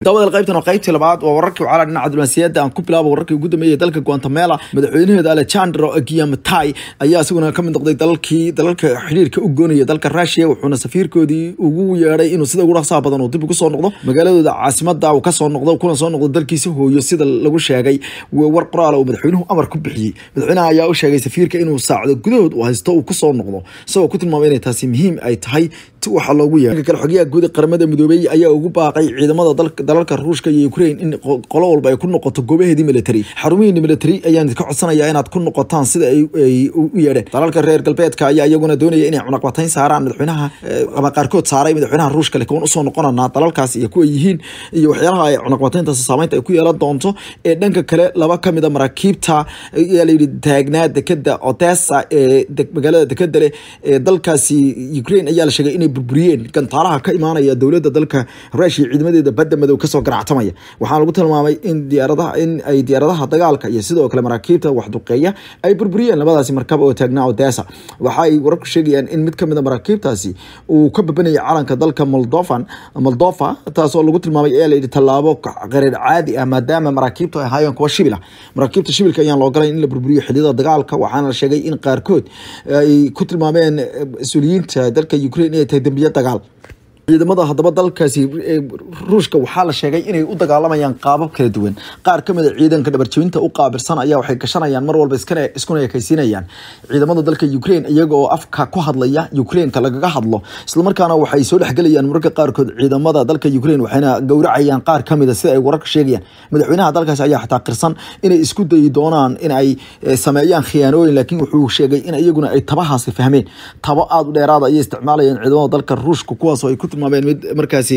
daawada qaybtan oo qaybtii labaad waa wararkii wacala dhinaca diblomaasiyadda aan ku bilaabo wararkii ugu dambeeyay dalka guatemala madaxweynaheeda alejandro giamtai ayaa isaguna ka mid noqday dalalkii dalalka xiriirka u goonaya dalka russia wuxuuna safiirkoodii ugu yeedhay inuu sida ugu dhaqsaha badan uu dib ugu soo noqdo magaaladooda caasimada uu kasoo noqdo kuna soo noqdo dalkiisa hooyo sida lagu sheegay war qoraal uu madaxweynuhu amar ku bixiyey madaxweynaha ayaa u sheegay safiirka inuu saacdo gudahood uu haysto uu kusoo noqdo isagoo ku tilmaamay inay taasi muhiim ay tahay waxa loogu yeehay kale xogayaha guud qaramada midoobey ayaa ugu baaqay ciidamada dalalka ruushka iyo ukraine in qolo walba ay ku noqoto goobaheedii military xarumihiini military ayaan ka codsanayaa inaad ku noqotaan sida ay u yeedheen dalalka reer galbeedka ayaa iyaguna doonaya inay cunaqbatayn saaraan madaxweynaha ama qaarkood saaray madaxweynaha ruushka laakiin usoo noqonanaa dalalkaas iyo kuwa yihiin iyo waxyaalaha ay cunaqbatayntaas saameynta ay ku yeelan doonto ee dhanka kale laba kamid a maraakiibta ayaa layidhi taagnaa dekeda odessa ee magaalada dekeda leh ee dalkaasi ukraine ayaa la sheegay inay burburiyeen gantaalaha ka imaanaya dowladda dalka rushia ciidamadeeda badda madow kasoo garactamaya waxaa lagu tilmaamay in diyaaradaha in ay diyaaradaha dagaalka iyo sidoo kale maraakiibta waxduqeeya ay burburiyeen labadaasi markab oo taagnaa odessa waxa ay wararku sheegayaan in mid kamid a maraakiibtaasi uu ka babanayay calanka dalka moldovan moldova taasoo lagu tilmaamay ayaa layidhi tallaabo qareer caadi ah maadaama maraakiibtu ay ahaayeen kuwa shibil ah maraakiibta shibilka ayaan loo galay in la burburiyo xiliyada dagaalka waxaana la sheegay in qaarkood ay ku tilmaameen mas-uuliyiinta dalka ukraine inay tahay dembiye dagaal ciidamada haddaba dalkaasi ruushka waxaa la sheegay inay u dagaalamayaan qaabab kala duwan qaar kamid a ciidanka dhabarjebinta u qaabilsan ayaa waxay gashanayaan mar walba iskuna ekaysiinayaan ciidamada dalka ukraine iyaga oo afka ku hadlaya ukraineka lagaga hadlo islamarkaana waxay soo dhexgelayaan mararka qaarkood ciidamada dalka ukraine waxayna gowracayaan qaar kamid a sida ay wararka sheegayaan madaxweynaha dalkaasi ayaa xataa qirsan inay isku dayi doonaan in ay sameeyaan khiyaanooyin laakiin wuxuu sheegay in iyaguna ay tabahaasi fahmeen tabo aada u dheeraada ayay isticmaalayaan ciidamada dalka ruushka kuwaasoo ay ku tilmaameen mid markaasi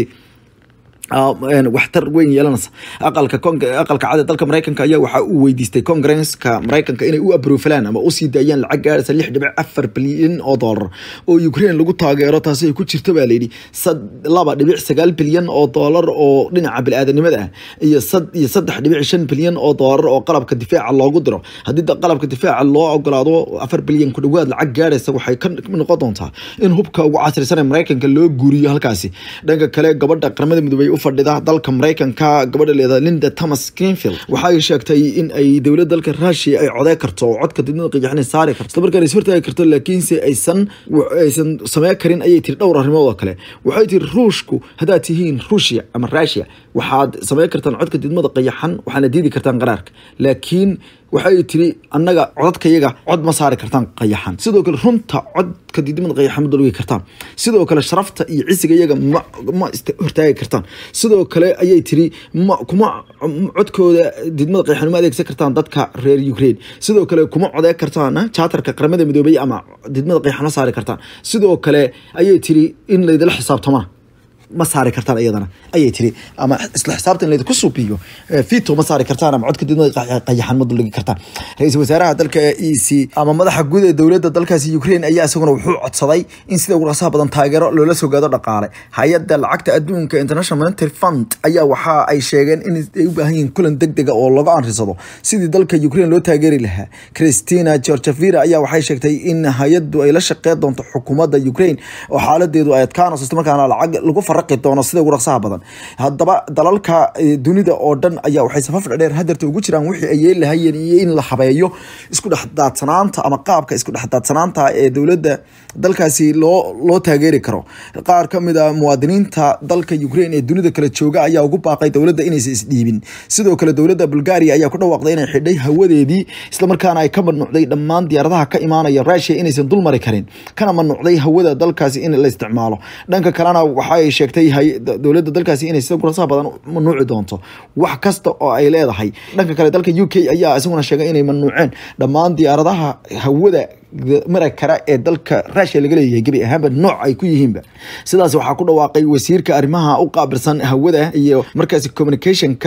waxtar weyn yeelanaysa aqalka aqalka cad dalka mareykanka ayaa waxa uu weydiistay congresska mareykanka inay u abrofalaan ama usii daayaan lacag gaaraysa lix dhibic afar bilyan oo doolar oo ukraine lagu taageero taasi ay ku jirto baa layidhi laba dhibic sagaal bilyan oo doolar oo dhinaca bili-aadanimada ah iyo iyo saddex dhibic shan bilyan oo doolar oo qalabka difaaca loogu diro haddii qalabka difaaca loo ogolaado afar bilyan ku dhawaad lacag gaaraysa waxay ka noqon doontaa in hubka ugu casrisan ee mareykanka loo guuriyo halkaasi dhanka kale gabadha qaramada midoobey fadhida dalka mareykanka gabadha leeda linda thomas greenfield waxay sheegtay in ay dowlad dalka rushia ay codey karto oo codka didmada qiyaxna saari karto isla markaana is hortaagi karto laakiinse aysan aysan samey karin ayay tiri dhowr arrimood oo kale waxay tiri ruushku haddaad tihiin ruushia ama rushia waxaad samey kartaan codka didmada qiyaxan waxaana diidi kartaan qaraarka laakiin waxay tiri annaga codadkayaga cod ma saari kartaan qayaxan sidoo kale runta codka didmada qayaxan ma dalwigi kartaan sidoo kale sharafta iyo cisiga iyaga ma ma hortaagi kartaan sidoo kale ayay tiri ma kuma codkooda didmada qayaxan ma adeegsan kartaan dadka reer ukraine sidoo kale kuma codee kartaan jaatarka qaramada midoobay ama didmada qayaxan ma saari kartaan sidoo kale ayay tiri in laydila xisaabtamana ma saari kartaan iyadana ayay tiri ama isla xisaabta in laydinku suubiyo fito ma saari kartaan ama codka didmada qayaxan ma dulligi kartaan ra-iisul wasaaraha dalka e c ama madaxa guud ee dowladda dalkaasi ukraine ayaa isaguna wuxuu codsaday in sida ugu dhaqsaha badan taageero loola soo gaado dhaqaale hay-adda lacagta adduunka international monetary fund ayaa waxa ay sheegeen in ay u baahan yihiin kulan deg dega oo laga anrisado sidii dalka ukraine loo taageeri lahaa christina georgevira ayaa waxay sheegtay in hay-addu ay la shaqeyn doonto xukuumadda ukraine oo xaaladeedu ay adkaanayso islamarkaana lacag lagu faraq doono sida ugu dhaqsaha badan haddaba dalalka dunida oo dhan ayaa waxay safaf dheer hadeerta ugu jiraan wixii ay yeeli lahayeen iyo in la habeeyo isku dhexdaadsanaanta ama qaabka isku dhexdaadsanaanta ee dowladda dalkaasi loo loo taageeri karo qaar ka mid a muwaadiniinta dalka ukraine ee dunida kale jooga ayaa ugu baaqay dowladda inaysan isdhiibin sidoo kale dowladda bulgaria ayaa ku dhawaaqday inay xidhay hawadeedii islamarkaana ay ka mamnuucday dhammaan diyaaradaha ka imaanaya rushia inaysan dulmari karin kana mamnuucday hawada dalkaasi in la isticmaalo dhanka kalena waxaay sheegtay dowladda dalkaasi inay sida gurasaha badan mamnuuci doonto wax kasta oo ay leedahay dhanka kale dalka u k ayaa isaguna sheegay inay mamnuuceen dhammaan diyaaradaha hawada mara kara ee dalka rushia laga leeyahay gebi ahaanba nooc ay ku yihiinba sidaas waxaa ku dhawaaqay wasiirka arrimaha u qaabilsan hawada iyo markaasi communicationka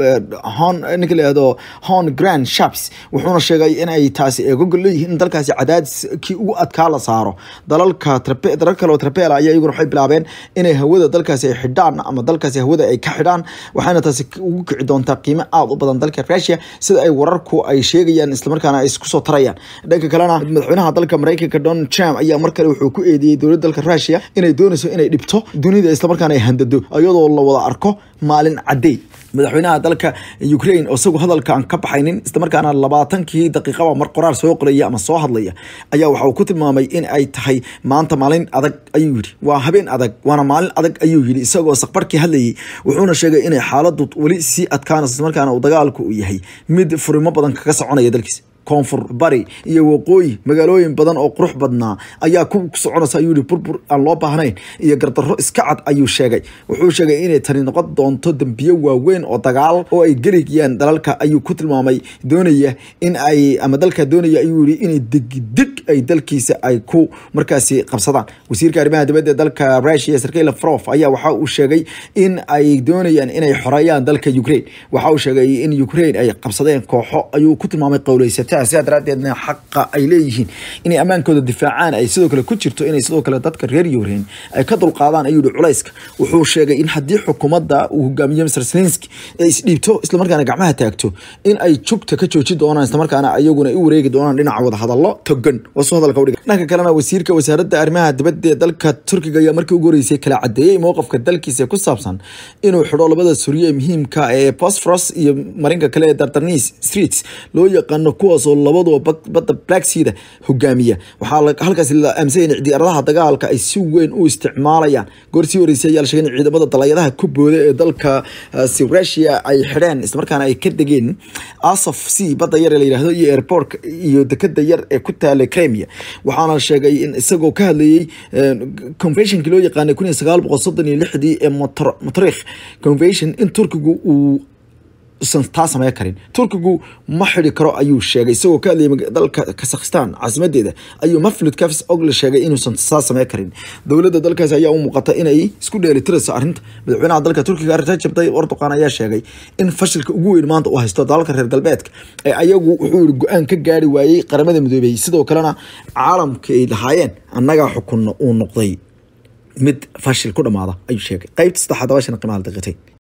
hon ninka layihahdo hon grand shaps wuxuuna sheegay in ay taasi eegogol leeyihiin in dalkaasi cadaadis kii ugu adkaa la saaro dalalka dalal kale oo trapela ayaa iyaguna waxay bilaabeen inay hawada dalkaasi ay xidhaan ama dalkaasi hawada ay ka xidhaan waxaana taasi ugu kici doontaa qiimo aada u badan dalka rushia sida ay wararku ay sheegayaan islamarkaana ay isku soo tarayaan dhanka kalena madaxweynaha dalka maraykanka donald trump ayaa mar kale wuxuu ku eedeeyey dowladda dalka rushia inay doonayso inay dhibto dunida islamarkaana ay handado iyadoo la wada arko maalin cadey madaxweynaha dalka ukraine oo isagu hadalka aan ka baxaynin islamarkaana labaatankii daqiiqaba mar qoraar soo qoraya ama soo hadlaya ayaa waxa uu ku tilmaamay in ay tahay maanta maalin adag ayuu yidhi waa habeen adag waana maalin adag ayuu yidhi isagoo saqbarkii hadlayay wuxuuna sheegay inay xaaladu weli sii adkaanayso islamarkaana uu dagaalku uu yahay mid furimo badan kaga soconaya dalkiisa koonfur bari iyo waqooyi magaalooyin badan oo qurux badnaa ayaa ku soconaysa ayuu yihi burbur aan loo baahnayn iyo gardarro iska cad ayuu sheegay wuxuu sheegay inay tani noqon doonto dembiyo waaweyn oo dagaal oo ay gelayaan dalalka ayuu ku tilmaamay doonaya in ay ama dalka doonaya ayuu yihi inay degdeg ay dalkiisa ay ku markaasi qabsadaan wasiirka arrimaha dibadda ee dalka russia sergey lavrov ayaa waxa uu sheegay in ay doonayaan inay xoreeyaan dalka ukraine waxa uu sheegay in ukraine ay qabsadeen kooxo ayuu ku tilmaamay qowleysata sidaa daraadeedna xaqa ay leeyihiin inay ammaankooda difaacaan ay sidoo kale ku jirto inay sidoo kale dadka reer yukrain ay ka dulqaadaan ayuu yihi culayska wuxuu sheegay in haddii xukuumadda uu hogaamiyo mr zelenski ay isdhiibto islamarkaana gacmaha taagto in ay jugta ka jooji doonaan islamarkaana iyaguna u wareegi doonaan dhinaca wadahadallo togan wasu hadalka udhiga dhanka kalena wasiirka wasaaradda arrimaha dibadda ee dalka turkiga ayaa markii ugu horeysay kala cadeeyey mowqafka dalkiisa ku saabsan inuu xidho labada surye muhiimka ee bosforos iyo marinka kale ee dardanis streets loo yaqaano kuwaas oo labaduba badda black seada hogaamiya waxaa halkaasi la aaminsan in diyaaradaha dagaalka ay si weyn u isticmaalayaan goor sii horeysay ayaa la sheegay in ciidamada dalayadaha ku booda ee dalka russia ay xidheen islamarkaana ay ka degeen asof c badda yar ee la yidhaahdo iyo airport iyo dekada yar ee ku taala crimea waxaana sheegay in isagoo ka hadlayey conventionkii loo yaqaanay kun iyo sagaal boqol soddon iyo lixdii ee motrikh convention in turkigu uu usan taa sameyn karin turkigu ma xidi karo ayuu sheegay isagoo ka hadlayay dalka kazakhstan caasimadeeda ayuu maflud kafs ogle sheegay inuusan saa sameyn karin dowladda dalkaasi ayaa u muuqata inay isku dheelitirayso arrinta madaxweynaha dalka turkiga rajab tayyib erdogan ayaa sheegay in fashilka ugu weyn maanta uu haysto dalalka reer galbeedka ee ayagu wuxuu yihi go-aan ka gaari waayey qaramada midoobey sidoo kalena caalamka ay lahaayeen annagaa xukunno uu noqday mid fashil ku dhamaada ayuu sheegay qaybta saddexaad dabashan qiimaha daqiiqatay